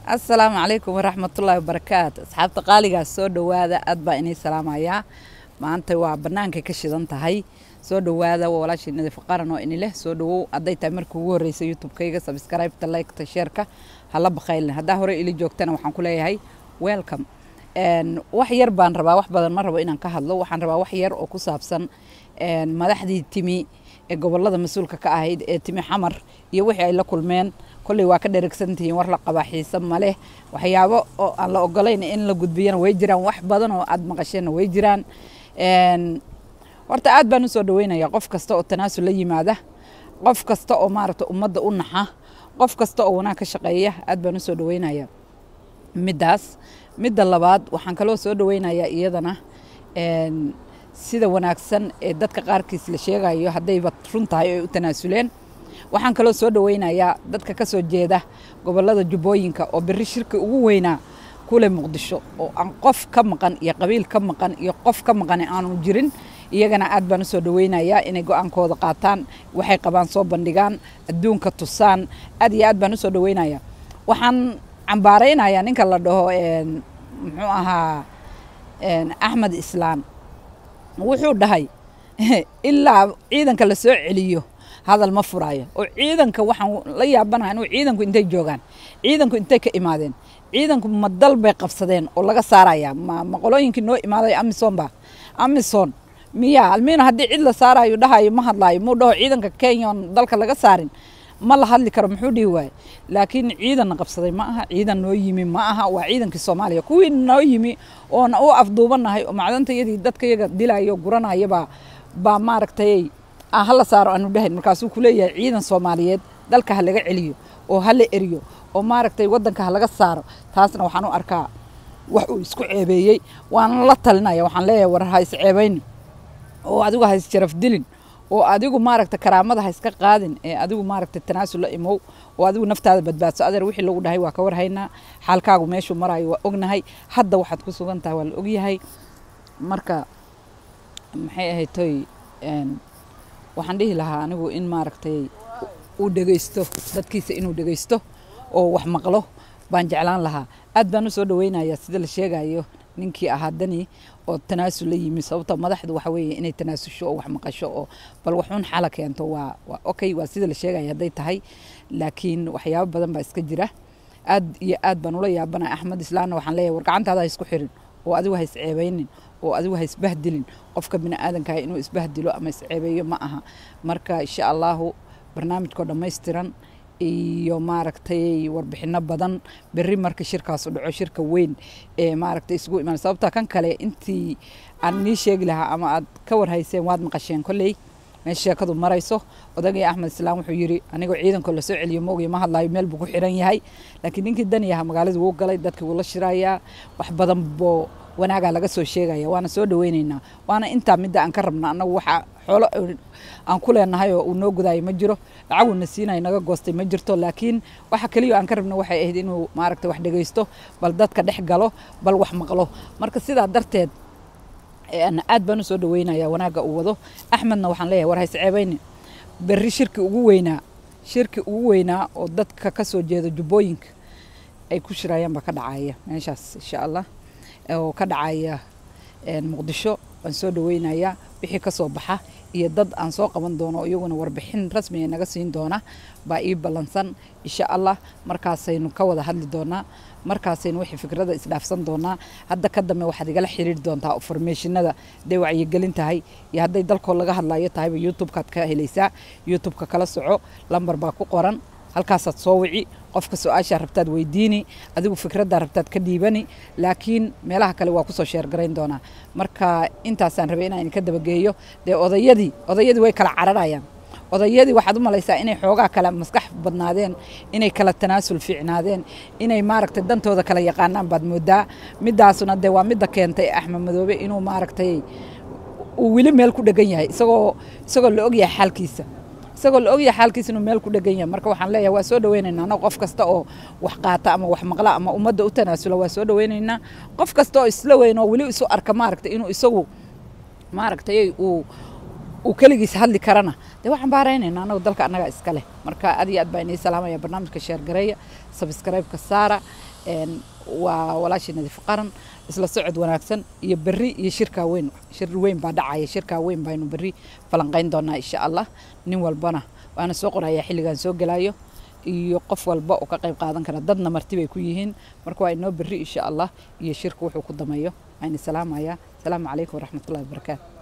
asalaamu calaykum waraxmatullaahi wabarakaatu asxaabta qaaligaas soo dhowaada aad baa inay salaamayaa maanta waa bannaankay ka shidan tahay soo dhowaada waa walaashii nadiif qaran oo ini leh soo dhowow hadday tahay markii ugu horreysa youtube-kayga sabscribe-ta like-ta sheerka hala baqaylin haddaa hore ili joogtana waxaan ku leeyahay welcome wax yar baan rabaa wax badan ma rabo inaan ka hadlo waxaan rabaa wax yar oo ku saabsan madaxdii timi ee gobolada mas-uulka ka ahayd ee timi xamar iyo wixii ay la kulmeen kolley waa ka dheregsantihiin war la qabaa xiise maleh waxyaabo oo aan la ogolayn in la gudbiyana way jiraan wax badan oo aad maqasheenna way jiraan horta aad baan usoo dhaweynaya qof kasta oo tanaasul la yimaada qof kasta oo maaragta ummadda u naxa qof kasta oo wanaag ka shaqeeya aad baan usoo dhaweynaya middaas midda labaad waxaan kaloo soo dhaweynayaa iyadana sida wanaagsan ee dadka qaarkiis la sheegayo haddayba run tahay ay u tanaasuleen waxaan kaloo soo dhaweynayaa dadka ka soo jeeda gobolada jubbooyinka oo beri shirki ugu weynaa kule muqdisho oo aan qof ka maqan iyo qabiil ka maqan iyo qof ka maqan aanu jirin iyagana aad baan usoo dhaweynayaa inay go-aankooda qaataan waxay qabaan soo bandhigaan adduunka tusaan aad iyo aad baan usoo dhaweynaya waxaan cambaaraynayaa ninka la dhaho muxuu ahaa axmed islaan wuxuu dhahay ilaa ciidanka la soo celiyo hadal ma furaayo oo ciidanka waxaan la yaabanaha inuu ciidanku intay joogaan ciidanku intay ka imaadeen ciidanku ma dal bay qabsadeen oo laga saaraya ma maqolooyinkii noo imaaday amisom ba amison miya almiina haddii cid la saarayo dhahayo ma hadlaayo muu dhaho ciidanka kenya oon dalka laga saarin ma la hadli karo muxuu dhihi waaye laakiin ciidanna qabsaday ma aha ciidan noo yimi ma aha waa ciidankii soomaaliya kuwii noo yimi oona u afduubanahay oo macdantayadii dadka yaga dilayo guranayabaa baa maaragtay hala saaro aanu dhahayn markaasuu kuleeyahay ciidan soomaaliyeed dalka ha laga celiyo oo ha la eriyo oo maaragtay waddanka ha laga saaro taasna waxaan u arkaa wax uu isku ceebeeyey waana la talinaya waxaan leeyahay war ha isceebaynin oo adigu ha isjaraf dilin oo adigu maaragta karaamada ha iska qaadin ee adigu maaragta tanaasul la imow oo adigu naftaada badbaadso adeer wixii lagu dhahay waa ka warhaynaa xaalkaagu meeshuu marayo waa ognahay hadda waxaad ku sugan tahay waa la ogyahay marka maxay ahayd toy waxaan dhihi lahaa anigu in maaragtay uu dhegeysto dadkiisa inuu dhegeysto oo wax maqlo baan jeclaan lahaa aad baan usoo dhaweynayaa sida la sheegayo ninkii ahaa dani oo tanaasul la yimi sababta madaxdu waxa weeye inay tanaasusho oo wax maqasho oo bal waxuun xala keento waa waa okay waa sida la sheegaya hadday tahay laakiin waxyaabo badan baa iska jira aad iyo aad baan ula yaabanaya axmed islaanna waxaan leeyahay war gacantaada ha isku xirin oo adigu ha isceebaynin oo adigu ha isbahdilin qofka bini aadankaha inuu isbahdilo ama isceebeeyo ma aha marka insha allahu barnaamijkoo dhammaystiran iyo maaragtay warbixino badan berri marka shirkaasu dhaco shirka weyn ee maaragtay isugu imaan sababta kan kale intii aan nii sheegi lahaa ama aad ka warhayseen waad maqasheen kolley meesha sheekadu marayso odagii axmed islaam wuxuu yidhi anigoo ciidankoo lasoo celiyo moogiyo ma hadlaayo meel buu ku xiran yahay laakiin ninkii dani aha magaalada wuu galay dadkii wuu la shirayaa wax badan boo wanaagaa laga soo sheegaya waana soo dhaweyneynaa waana intaa midda aan ka rabna annagu waxa xoolo aan ku leenahay oo uu noo gudaayo ma jiro lacaguna siinayo naga goostay ma jirto laakiin waxa keliya aan ka rabna waxay ahayd inuu maaragta wax dhegeysto bal dadka dhex galo bal wax maqlo marka sidaa darteed aad baan usoo dhaweynaya wanaagga uu wado axmedna waxaan leeyahay war haysceebayni berri shirki ugu weynaa shirki ugu weynaa oo dadka ka soo jeeda jubbooyinka ay ku shirayaan baa ka dhacaya meeshaas insha allah oo ka dhacaya muqdisho waan soo dhaweynayaa wixii ka soo baxa iyo dad aan soo qaban doono iyaguna warbixin rasmiga naga siin doona baa ii ballansan insha allah markaasaynu ka wada hadli doonaa markaasaynu wixii fikrada isdhaafsan doonaa hadda ka dambe waxaad igala xiriiri doontaa formeeshinada hadday wacyigelin tahay iyo hadday dalkoo laga hadlayo tahayba youtube-kaad ka helaysaa youtube-ka kala soco lambar baa ku qoran halkaasaad soo wici qofka su-aashaa rabtaad weydiini adigu fikraddaa rabtaad ka dhiibani laakiin meelaha kale waa kusoo sheergarayn doonaa marka intaasaan rabay inaan idinka dabageeyo dee odayadii odayadii way kala cararayaan odayadii waxaad u malaysaa inay xoogaa kale maskax badnaadeen inay kala tanaasul fiicnaadeen inay maaragtay dantooda kala yaqaanaan baad moodaa midaasuna dee waa midda keentay axmed madoobe inuu maaragtay uu weli meel ku dhegan yahay isagoo isagoo la ogyahay xaalkiisa isagoo la ogyahay xaalkiisa inuu meel ku dhegan yahay marka waxaan leeyahay waa soo dhaweynaynaa annago qof kasta oo wax qaata ama wax maqla ama ummadda u tanaasula waa soo dhaweynaynaa qof kasta oo isla weyn oo weli isu arka maaragtay inuu isagu maaragtay uu uu keligiis hadli karana dee waxaan baaraynayna anagu dalka annaga iska leh marka aad iyo aad baa inii salaamaya barnaamijka sheergareeya sabskraibeka saara waa walaashii nadiif qaran isla socod wanaagsan iyo berri iyo shirkaa weyn shir weyn baa dhacaya shirkaa weyn baynu berri falanqayn doonaa insha allah nin walbana waana soo qorayaa xilligan soo gelayo iyo qof walba oo ka qayb qaadan kara dadna marti bay ku yihiin marka waa inoo berri insha allah iyo shirka wuxuu ku dameeyo ayna salaamaya asalaamu calaykum waraxmatullahi wabarakaatu